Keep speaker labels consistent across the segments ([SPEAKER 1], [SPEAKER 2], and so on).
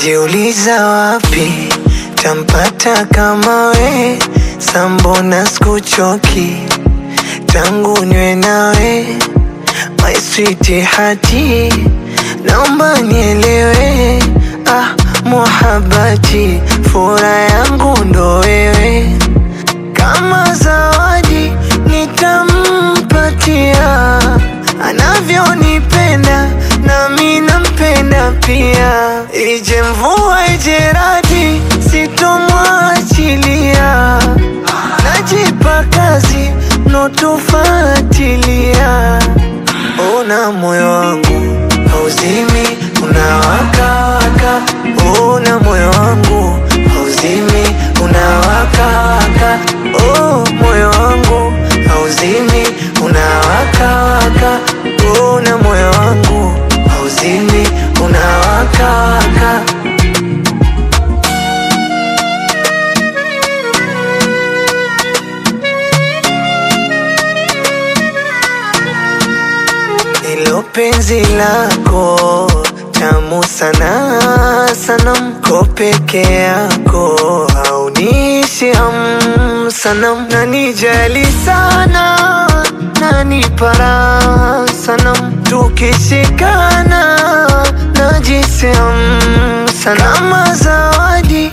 [SPEAKER 1] najiuliza wapi tampata kama we, sambona skuchoki tangu nywe nawe my sweet hati, naomba nielewe, ah muhabati, fura yangu ndo wewe, kama zawadi nitampatia, anavyonipenda nami nampenda pia, ije mvua ije radi, sitomwachilia, najipa kazi notufatilia Ona moyo wangu hauzimi, unawaka waka. Ona moyo wangu hauzimi, unawaka waka. Oh, moyo wangu hauzimi, unawaka waka. Ona moyo wangu hauzimi, unawaka waka. Ilo penzi lako tamu sana sana, mko peke yako haunishi ham sana, nanijali sana nanipara sana, tukishikana najisi ham sana, kama zawadi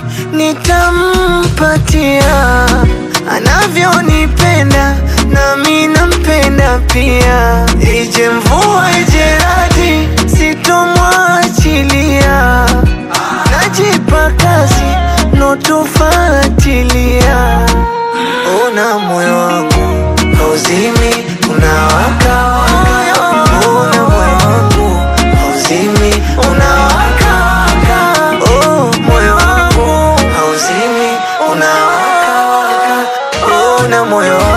[SPEAKER 1] nitampatia anavyonipenda nami nampenda pia, ije mvua ije radi, sitomwachilia, najipa kazi notufatilia. Ona moyo wangu hauzimi, unawaka waka. Ona moyo wangu hauzimi, unawaka waka. Oh, moyo wangu hauzimi, unawaka waka. Ona moyo wangu